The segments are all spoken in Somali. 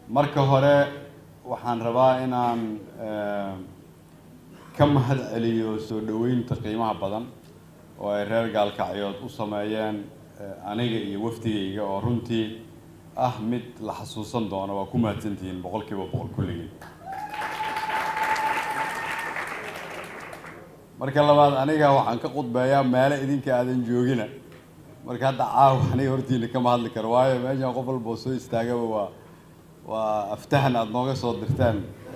marka hore waxaan rabaa inaan ka mahad celiyo soo dhoweynta qiimaha badan oo ay reer gaalkacyood u sameeyeen aniga iyo wafdigayga oo runtii ah mid la xasuusan doono waa ku mahadsantihiin boqol kiiba boqol kulligii marka labaad aniga waxaan ka khudbeeyaa meelo idinka aadan joogina marka hadda caawa aniga hortiina kama hadli karo waayo meeshaan qof walba oo soo istaagaba waa waa aftahan aada nooga soo dirteen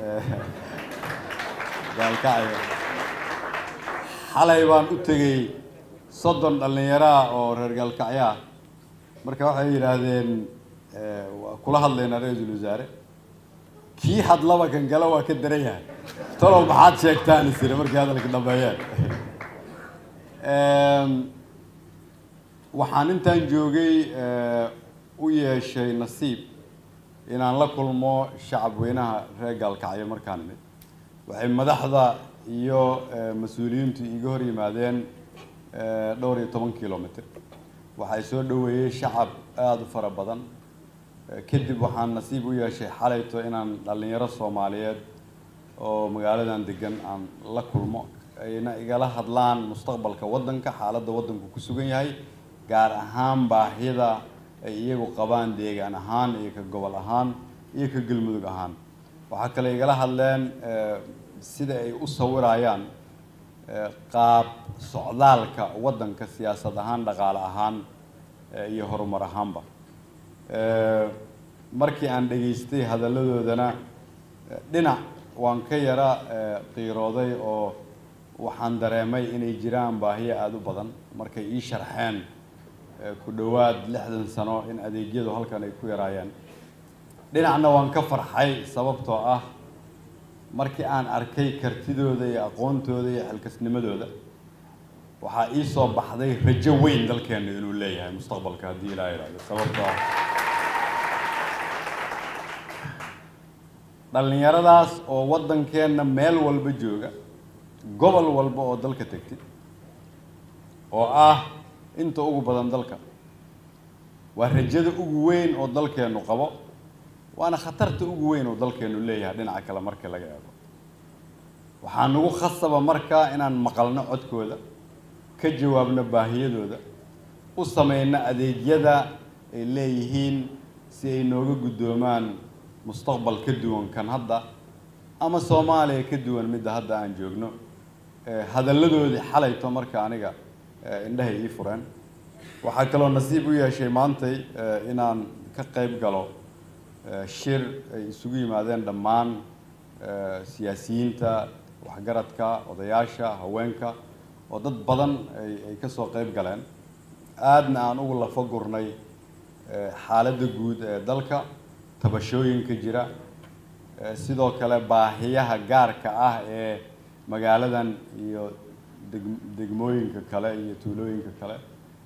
gaalkacyo xalay baan u tegey soddon dhallinyaraah oo reer gaalkacyo ah marka waxay yidhaahdeen waa kula hadlaynaa ra-iisul wasaare kii hadlaba kan gala waa ka daran yahay talow maxaad sheegtaan isiri markii hadalka dhameeyeen waxaan intaan joogay u yeeshay nasiib inaan la kulmo shacab weynaha reer gaalkacyo markaan imid waxay madaxda iyo mas-uuliyiintu iga hor yimaadeen dhowr iyo toban kilomitr waxay soo dhoweeyey shacab aada u fara badan kadib waxaan nasiib u yeeshay xalayto inaan dhallinyaro soomaaliyeed oo magaaladan degan aan la kulmo ayna igala hadlaan mustaqbalka waddanka xaaladda waddanku ku sugan yahay gaar ahaan baahida ay iyagu qabaan deegaan ahaan iyo ka gobol ahaan iyo ka galmudug ahaan waxaa kale igala hadleen sida ay u sawirayaan qaab socdaalka waddanka siyaasad ahaan dhaqaale ahaan iyo horumar ahaanba markii aan dhegaystay hadalladoodana dhinac waan ka yara qiirooday oo waxaan dareemay inay jiraan baahiyo aada u badan markay ii sharxeen ku dhowaad lixdan sano in adeegyadu halkan ay ku yaraayeen dhinacna waan ka farxay sababtoo ah markii aan arkay kartidooda iyo aqoontooda iyo xilkasnimadooda waxaa ii soo baxday rajo weyn dalkeena inuu leeyahay mustaqbalka haddii ilaa ihahdo sababtoo ah dhallinyaradaas oo waddankeenna meel walba jooga gobol walba oo dalka tegtid oo ah inta ugu badan dalka waa rajada ugu weyn oo dalkeennu qabo waana khatarta ugu weyn oo dalkeennu leeyahay dhinaca kale marka laga eego waxaa nagu khasaba markaa inaan maqalno codkooda ka jawaabno baahiyadooda u sameyno adeegyada ay leeyihiin si ay nooga guddoomaan mustaqbal ka duwan kan hadda ama soomaaliya ka duwan midda hadda aan joogno hadalladoodii xalayto marka aniga indhahay ii fureen waxaa kaloo nasiib u yeeshay maantay inaan ka qayb galo shir ay isugu yimaadeen dhammaan siyaasiyiinta waxgaradka odayaasha haweenka oo dad badan ay ka soo qayb galeen aadna aan ugu lafo gurnay xaaladda guud ee dalka tabashooyinka jira sidoo kale baahiyaha gaarka ah ee magaaladan iyo deg degmooyinka kale iyo tuulooyinka kale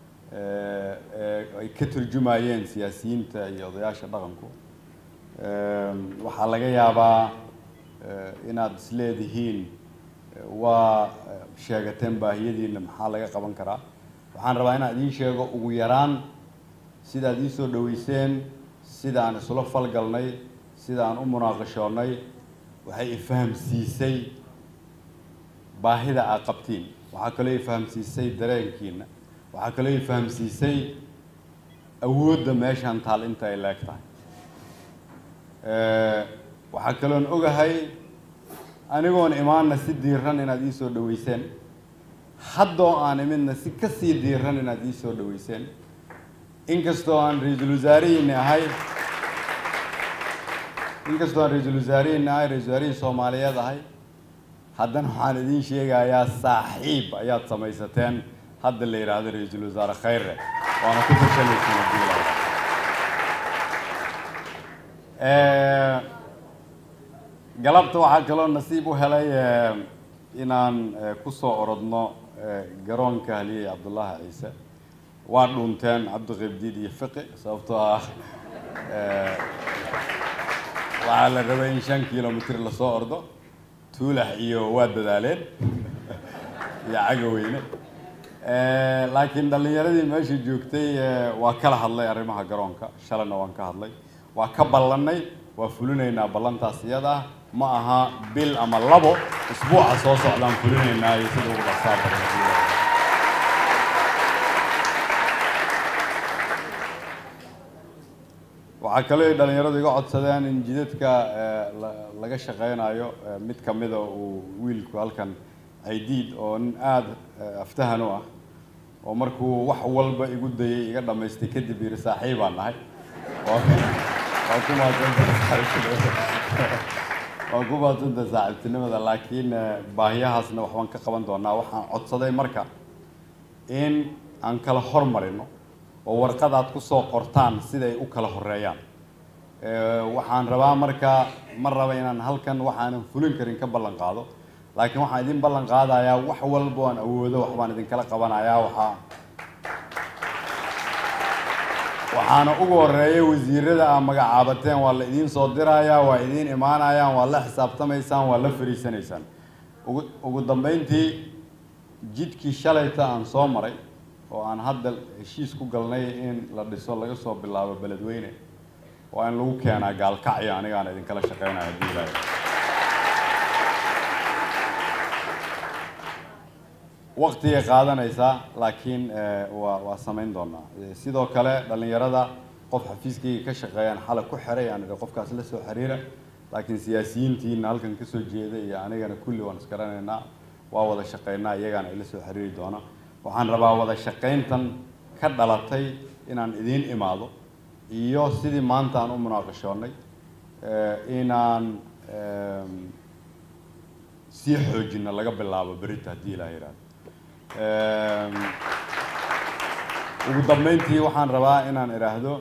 ay ka turjumayeen siyaasiyiinta iyo odayaasha dhaqanku waxaa laga yaabaa inaad isleedihiin waa sheegateen baahiyadiina maxaa laga qaban karaa waxaan rabaa inaan idiin sheego ugu yaraan sidaad ii soo dhaweyseen sida aan isula falgalnay sida aan u munaaqashoonnay waxay ifahamsiisay baahida aad qabtiin waxaa kaloo ifahamsiisay dareenkiina waxaa kaloo ifahamsiisay awoodda meeshaan taal inta ay leeg tahay waxaa kaloon ogahay anigoon imaanna si diiran inaad ii soo dhaweyseen haddoo aan imidna si ka sii diiran inaad ii soo dhaweyseen inkastoo aan ra-iisul wasaarihiini ahay inkastoo aan ra-iisul wasaarihiini ahay ra-isul wasaarihii soomaaliyeed ahay haddana waxaan idiin sheegayaa saaxiib ayaad samaysateen hadda la yidhaahdo ra-iisul wasaare khayre waana ku tashanaysan haddii la galabta waxaa kaloo nasiib u helay inaan ku soo orodno garoonka haliyey cabdullaahi ciise waa dhunteen cabdiqibdiid iyo fiqi sababtoo ah waxaa la rabay in shan kilomitr lasoo ordo tuulax iyo waa dadaaleen iyo cagaweyne laakiin dhallinyaradii meesha joogtay waa kala hadlay arrimaha garoonka shalayna waan ka hadlay waa ka ballannay waa fulinaynaa ballantaas iyada ah ma aha bil ama labo isbuuca soo socdaan fulinaynaa iyo sida ugu dhaqsaa badan waxaa kaloo ay dhalinyaradu iga codsadeen in jidadka laga shaqeynayo mid kamida uu wiilku halkan aidiid oo nin aada aftahan u ah oo markuu wax walba igu dayay iga dhamaystay kadib yiri saaxiibaan nahay waa ku waa ku maadsanta saaxiibtinimada laakiin baahiyahaasna waxbaan ka qaban doonaa waxaan codsaday marka in aan kala hormarino oo warqad aad kusoo qortaan siday u kala horeeyaan waxaan rabaa marka ma raba inaan halkan waxaanan fulin karin ka ballan qaado laakiin waxaan idin ballan qaadayaa wax walba aan awoodo waxbaan idinkala qabanayaa waxaa waxaana ugu horeeya wasiirada aa magacaabateen waa la idiin soo dirayaa waa idiin imaanayaan waa la xisaabtamaysaan waa la fariisanaysaan ugu ugu dambeyntii jidkii shalayta aan soo maray oo aan hadda heshiis ku galnay in la dhiso laga soo bilaabo beledweyne waa in lagu keenaa gaalkacyo anigaana idinkala shaqeynaya haddii ilaahay waqtigay qaadanaysaa laakiin waa waa samayn doonaa sidoo kale dhalinyarada qof xafiiskayga ka shaqeeyaan xalay ku xiray aan idhi qofkaas la soo xiriira laakiin siyaasiyiintiina halkan kasoo jeeda iyo anigana kulli waan isgaranaynaa waa wada shaqeynaa iyagaana ila soo xiriiri doona waxaan rabaa wada shaqayntan ka dhalatay inaan idiin imaado iyo sidii maanta aan u munaaqashoonnay inaan sii xoojino laga bilaabo berita haddii ilaa yidhahdo ugu dambeyntii waxaan rabaa inaan idhaahdo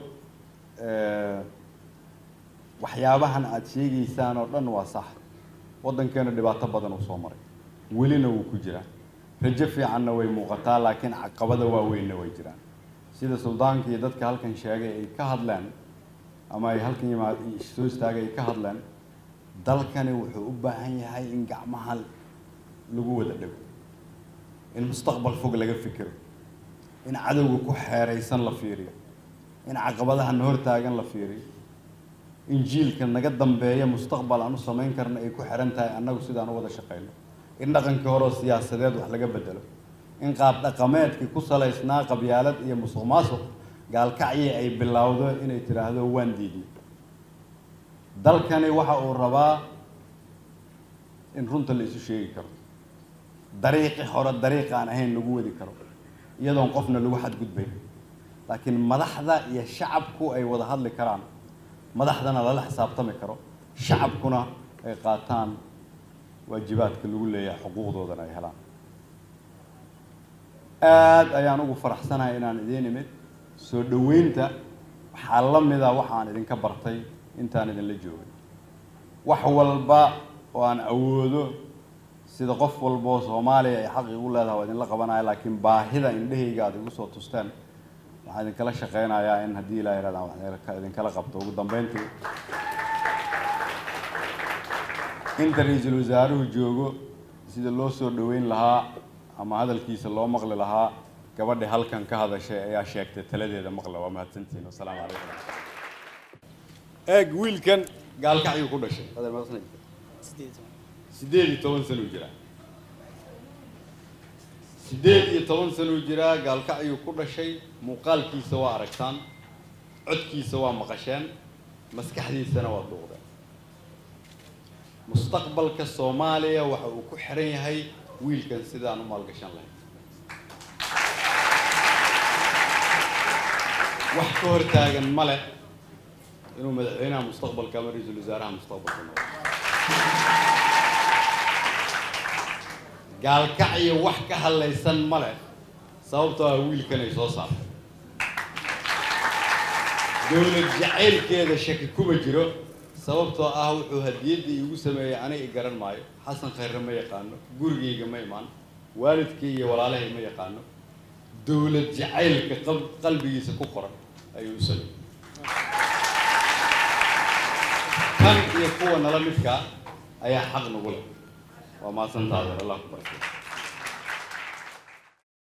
waxyaabahan aada sheegaysaan oo dhan waa sax waddankeena dhibaato badan uu soo maray welina wuu ku jiraa rajo fiicanna way muuqataa laakiin caqabada waaweynna way jiraan sida suldaanka iyo dadka halkan sheegay ay ka hadleen ama ay halkan yimaad soo istaagay ay ka hadleen dalkani wuxuu u baahan yahay in gacmaha lagu wada dhego in mustaqbal fog laga fikiro in cadowga ku xeeraysan la fiiriyo in caqabadaha na hortaagan la fiiriyo in jiilka naga dambeeya mustaqbal aan u samayn karna ay ku xiran tahay annagu sidaan u wada shaqeyno in dhaqankii hore oo siyaasadeed wax laga bedelo in qaab dhaqameedkii ku salaysnaa qabyaalad iyo musuq maasuq gaalkacyi ay bilowdo inay tidhaahdo waan diidnay dalkani waxa uu rabaa in runta la isu sheegi karo dariiqi hore dariiq aan ahayn lagu wadi karo iyadoon qofna lagu xadgudbayn laakiin madaxda iyo shacabku ay wada hadli karaan madaxdana lala xisaabtami karo shacabkuna ay qaataan waajibaadka lagu leeyahay xuquuqdoodana ay helaan aada ayaan ugu faraxsanahay inaan idiin imid soo dhoweynta waxaa la mida waxaan idinka bartay intaan idinla joogay wax walba oo aan awoodo sida qof walba oo soomaaliya ay xaq igu leedahay waa idinla qabanaya laakiin baahida indhahayga aada igu soo tusteen waxaan idinkala shaqeynayaa in haddii ilaa yarahdaan wax idinkala qabto ugu dambeyntii inta ra-iisul wasaaruhu joogo sida loo soo dhoweyn lahaa ama hadalkiisa loo maqli lahaa gabadha halkan ka hadashay ayaa sheegtay taladeeda maqla waa mahadsantihiin wasalaamu calaykum eeg wiilkan gaalkacyuu ku dhashay sideed iyo toban sanuu jiraa sideed iyo toban sanuu jiraa gaalkacyuu ku dhashay muuqaalkiisa waa aragtaan codkiisa waa maqasheen maskaxdiisana waa duuqdeen mustaqbalka soomaaliya waxa uu ku xiran yahay wiilkan sidaan u maalgashan lahayn wax ka hor taagan ma leh inuu madaxweynaha mustaqbalka ama ra-iisul wasaaraha mustaqbalka noqdo gaalkacyo wax ka hadlaysan ma leh sababtoo ah wiilkan ay soo saartay dowlad jacaylkeeda shaki kuma jiro sababtoo ah wuxuu hadiyadda iigu sameeyey aniga i garan maayo xasan khayre ma yaqaano gurigayga ma imaan waalidkay iyo walaalahay ma yaqaano dowlad jacaylka qalbigiisa ku qoran ayuu u sameeyey kan iyo kuwa nala midkaa ayaa xaq nagu leh waa mahadsantaada allah ku barkay